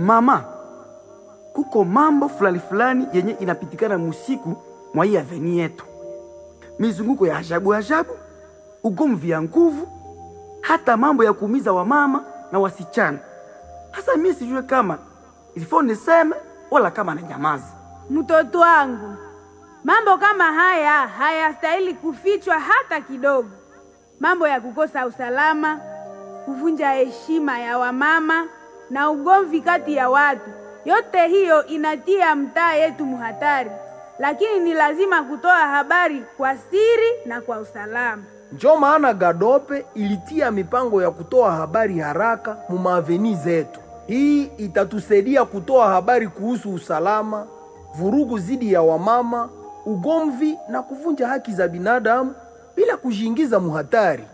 Mama, kuko mambo fulani fulani yenye inapitikana musiku mwa hii aveni yetu, mizunguko ya ajabu ajabu, ugomvi ya nguvu, hata mambo ya kuumiza wamama na wasichana. Hasa mimi sijue kama ilifo niseme wala kama na nyamazi. Mtoto wangu, mambo kama haya hayastahili kufichwa hata kidogo. Mambo ya kukosa usalama, kuvunja heshima ya wamama na ugomvi kati ya watu, yote hiyo inatia mtaa yetu muhatari, lakini ni lazima kutoa habari kwa siri na kwa usalama. Njo maana Gadope ilitia mipango ya kutoa habari haraka mu maaveni zetu. Hii itatusaidia kutoa habari kuhusu usalama, vurugu zidi ya wamama, ugomvi na kuvunja haki za binadamu bila kujiingiza muhatari.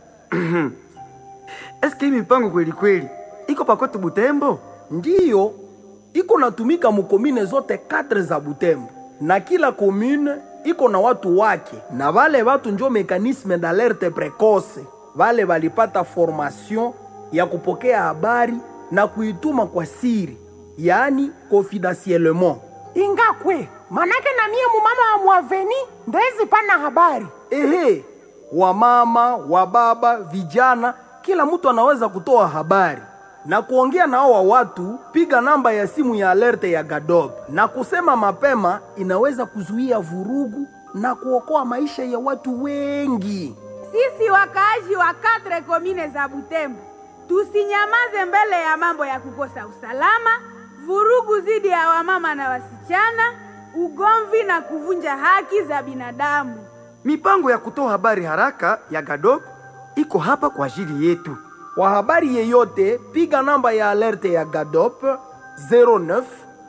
Eske hii mipango kweli kweli iko pakwetu Butembo? Ndiyo iko natumika mukomine zote katre za Butembo, na kila komune iko na watu wake, na vale watu njo mekanisme d'alerte precoce. Vale valipata formation ya kupokea habari na kuituma kwa siri, yaani confidentiellement. ingakwe manake na mie mumama wa mwaveni ndezi pana habari Ehe, wamama, wababa, vijana, kila mtu anaweza kutoa habari na kuongea na hao watu. Piga namba ya simu ya alerte ya Gadob na kusema mapema, inaweza kuzuia vurugu na kuokoa maisha ya watu wengi. Sisi wakaaji wa katre komine za Butembo tusinyamaze mbele ya mambo ya kukosa usalama, vurugu dhidi ya wamama na wasichana, ugomvi na kuvunja haki za binadamu. Mipango ya kutoa habari haraka ya Gadok iko hapa kwa ajili yetu. Kwa habari yeyote, piga namba ya alerte ya Gadop 09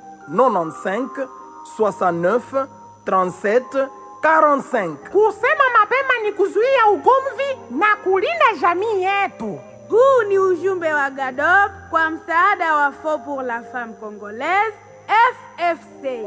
95 69 37 45. kusema mapema ni kuzuia ugomvi na kulinda jamii yetu Huu ni ujumbe wa GADOP kwa msaada wa Fond pour la Femme Congolaise FFC.